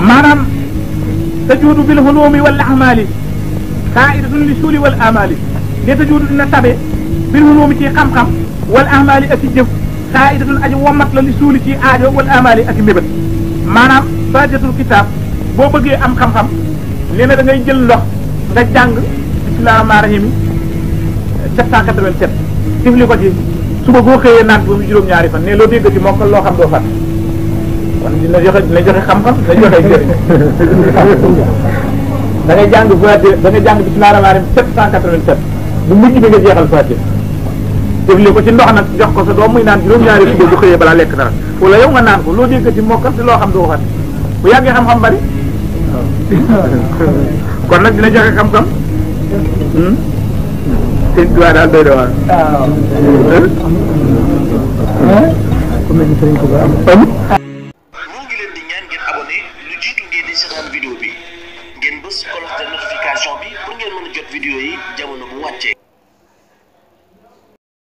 maanaam tajuudu bil hulumi wal ahmali xaidatun li suuli wal amali ne tajuudu dina tabe bil hulumi ci xam-xam wal ahmali ak i jëf xaidatun aji womat la li suuli ci aajo wal amali ak i mbébét maanaam fatihatul kitaab boo bëggee am xam-xam nee na da ngay jël ndox nga jàng bismillahi rahmaani rahim 787 tifli ko ci suba boo xëyee naan ba mu juróom-ñaari fan ne loo dégg ci mokkal loo xam doo fàtte kon dina joxe dina joxe xam-xam dina joxe jëriñ da ngay jàng Fatiha da ngay jàng bismillahi rahmaani rahim 787 bu mujj bi nga jeexal Fatiha tifli ko ci ndox nag jox ko sa doom muy naan juróom-ñaari suba bu xëyee balaa lekk dara wala yow nga naan ko loo dégg ci mokkal te loo xam doo fàtte bu yàggee xam-xam bari kon nag dina joxe xam-xam sëñ Tuubaa daal doy na waar moo ngi leen di ñaan ngeen abonné lu jiitu ngeen di seetaan vidéo bi ngeen bës cloche de notification bi pour ngeen mën a jot vidéo yi jamono bu wàccee